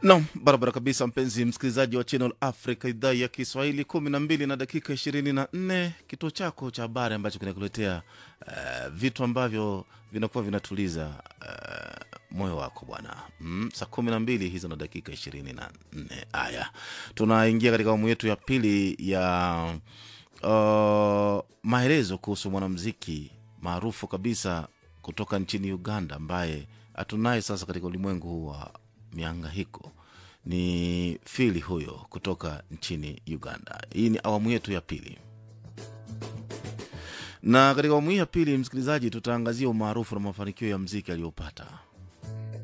Nam, barabara kabisa, mpenzi msikilizaji wa Channel Africa, idhaa ya Kiswahili, kumi na mbili na dakika ishirini na nne kituo chako cha habari ambacho kinakuletea uh, vitu ambavyo vinakuwa vinatuliza uh, moyo wako bwana. Mm, saa kumi na mbili hizo na dakika ishirini na nne. Haya, tunaingia katika awamu yetu ya pili ya uh, maelezo kuhusu mwanamziki maarufu kabisa kutoka nchini Uganda ambaye hatunaye sasa katika ulimwengu huu wa miangahiko ni fili huyo kutoka nchini Uganda. Hii ni awamu yetu ya pili, na katika awamu hii ya pili, msikilizaji, tutaangazia umaarufu na mafanikio ya mziki aliyopata